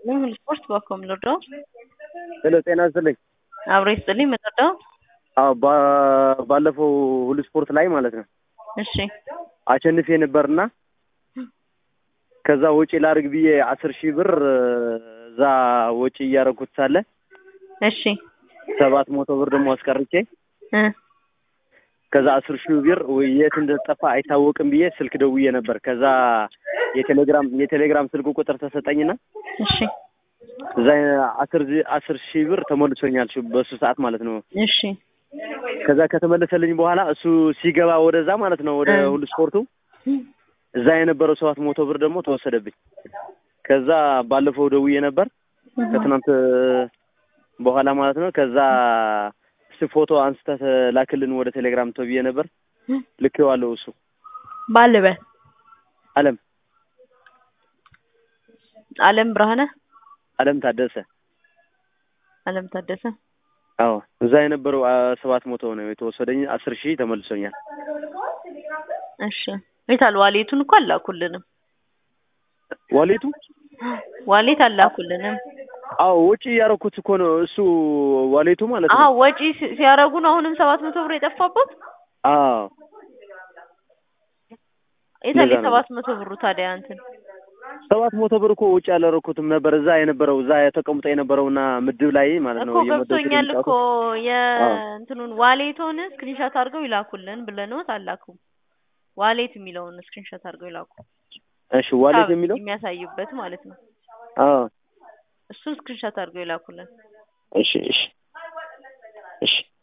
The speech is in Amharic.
ይስጥልኝ። ሁሉ ስፖርት ባኮ የምንወደው ሄሎ ጤና ይስጥልኝ። አብሮ ይስጥልኝ። የምንወደው አዎ ባ- ባለፈው ሁሉ ስፖርት ላይ ማለት ነው እሺ አሸንፌ ነበርና ከዛ ወጪ ላድርግ ብዬ አስር ሺህ ብር እዛ ወጪ እያደረኩት ሳለ እሺ ሰባት መቶ ብር ደግሞ አስቀርቼ እ ከዛ አስር ሺህ ብር ወይ የት እንደጠፋ አይታወቅም ብዬ ስልክ ደውዬ ነበር። ከዛ የቴሌግራም የቴሌግራም ስልክ ቁጥር ተሰጠኝና እሺ እዛ አስር ሺህ- አስር ሺህ ብር ተሞልሶኛል ሽ- በሱ ሰዓት ማለት ነው። እሺ ከዛ ከተመለሰልኝ በኋላ እሱ ሲገባ ወደዛ ማለት ነው ወደ እ ሁሉ ስፖርቱ እዛ የነበረው ሰባት መቶ ብር ደግሞ ተወሰደብኝ። ከዛ ባለፈው ደውዬ ነበር ከትናንት በኋላ ማለት ነው። ከዛ እስቲ ፎቶ አንስተህ ላክልን ወደ ቴሌግራም ተብዬ ነበር። ልኬዋለሁ። እሱ ባልበል አለም አለም ብርሃነ አለም ታደሰ አለም ታደሰ አዎ እዛ የነበረው ሰባት መቶ ነው የተወሰደኝ። አስር ሺህ ተመልሶኛል። እሺ የታል ዋሌቱን እኮ አላኩልንም። ዋሌቱ ዋሌት አላኩልንም። አዎ ወጪ ያደረኩት እኮ ነው እሱ ዋሌቱ ማለት አዎ ነው። ወጪ ሲ- ሲያረጉ ነው አሁንም ሰባት መቶ ብር የጠፋበት። አዎ የታል እንደዛ ነው። የሰባት መቶ ብሩ ታዲያ እንትን ሰባት መቶ ብር እኮ ውጭ ያላረኩትም ነበር እዛ የነበረው እዛ ተቀምጦ የነበረውና ምድብ ላይ ማለት ነው እኮ እየመደብኩ ገብቶኛል እኮ የሚጫወቱት። የእንትኑን ዋሌቶን ስክሪንሻት አድርገው ይላኩልን ብለንዎት አላኩም። ዋሌት የሚለውን ስክሪንሻት አድርገው ይላኩ። እሺ ዋሌት ሂሳብ የሚለው የሚያሳዩበት ማለት ነው። አዎ እሱን ስክሪንሻት አድርገው ይላኩልን። እሺ እሺ እሺ